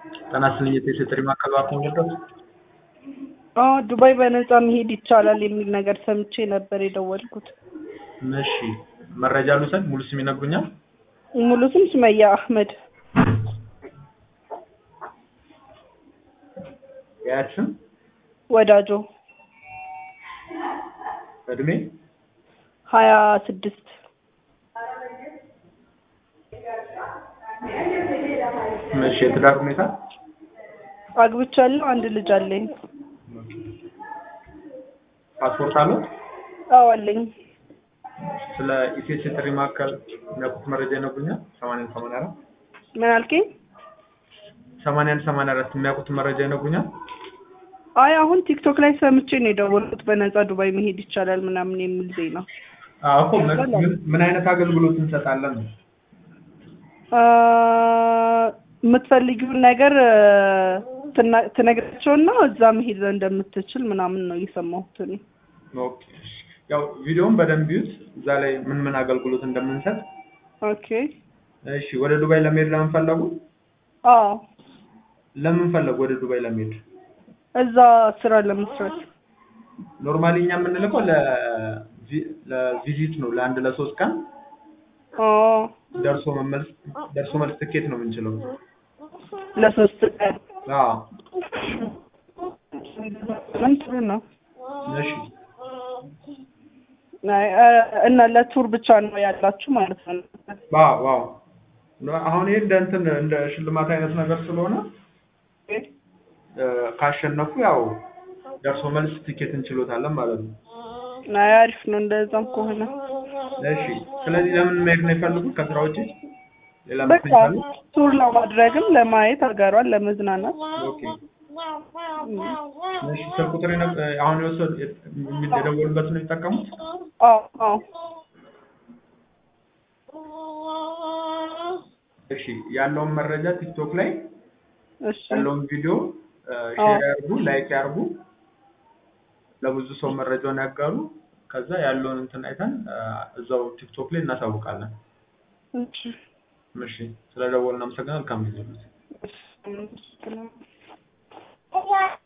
ጤና ይስጥልኝ የቴሌ ማዕከል እባክዎ ልርዳዎት? አዎ ዱባይ በነፃ መሄድ ይቻላል የሚል ነገር ሰምቼ ነበር የደወልኩት። እሺ መረጃ ልውሰድ? ሙሉ ስም ይነግሩኛል? ሙሉ ስም ሱመያ አህመድ። የአያት ስም? ወዳጆ እድሜ? ሀያ ስድስት እሺ የትዳር ሁኔታ? አግብቻለሁ። አንድ ልጅ አለኝ። ፓስፖርት አለው? አዎ አለኝ። ስለ ኢቴስ የጥሪ ማዕከል የሚያውቁት መረጃ ይነግሩኛል? ሰማንያ አንድ ሰማንያ አራት ምን አልከኝ? ሰማንያ አንድ ሰማንያ አራት የሚያውቁት መረጃ ይነግሩኛል? አይ አሁን ቲክቶክ ላይ ሰምቼ ነው የደወልኩት። በነፃ ዱባይ መሄድ ይቻላል ምናምን የሚል ዜና። አዎ እኮ ምን ምን- ምን አይነት አገልግሎት እንሰጣለን ነው? አ፣ የምትፈልጊውን ነገር ትና- ትነግራቸውና እዛ መሄድ እንደምትችል ምናምን ነው የሰማሁት እኔ። ኦኬ ያው ቪዲዮውን በደንብ ይዩት። እዛ ላይ ምን ምን አገልግሎት እንደምንሰጥ። ኦኬ። እሺ ወደ ዱባይ ለመሄድ ለምን ፈለጉ? አዎ ለምን ፈለጉ ወደ ዱባይ ለመሄድ? እዛ ስራ ለመስራት። ኖርማሊ እኛ የምንልከው ለቪ- ለቪዚት ነው ለአንድ ለሶስት ቀን አዎ ደርሶ መመለስ ደርሶ መልስ ትኬት ነው የምንችለው። ለሶስት ቀን አዎ ምን ጥሩ ነው። እሺ አይ፣ አ፣ እና ለቱር ብቻ ነው ያላችሁ ማለት ነው? ዋው ዋው አሁን ይሄ እንደ እንትን እንደ ሽልማት አይነት ነገር ስለሆነ እ፣ ካሸነፉ ያው ደርሶ መልስ ትኬት እንችሎታለን ማለት ነው። አይ አሪፍ ነው እንደዛም ከሆነ። እሺ ስለዚህ ለምን መሄድ ነው የፈለጉት ከስራ ውጪ? ሌላ በቃ ምክንያት አለ? ቱር ለማድረግም ለማየት ሀገሯን ለመዝናናት ኦኬ እሺ ስልክ ቁጥር የነ- አሁን የወሰዱ የደወሉበት ነው የሚጠቀሙት? አዎ አዎ እሺ ያለውን መረጃ ቲክቶክ ላይ እሺ ያለውን ቪዲዮ አዎ። ሼር ያርጉ፣ ላይክ ያርጉ፣ ለብዙ ሰው መረጃውን ያጋሩ። ከዛ ያለውን እንትን አይተን እ፣ እዛው ቲክቶክ ላይ እናሳውቃለን። እሺ እሺ ስለ ደወልን አመሰግናለሁ። መልካም ጊዜ። እሺ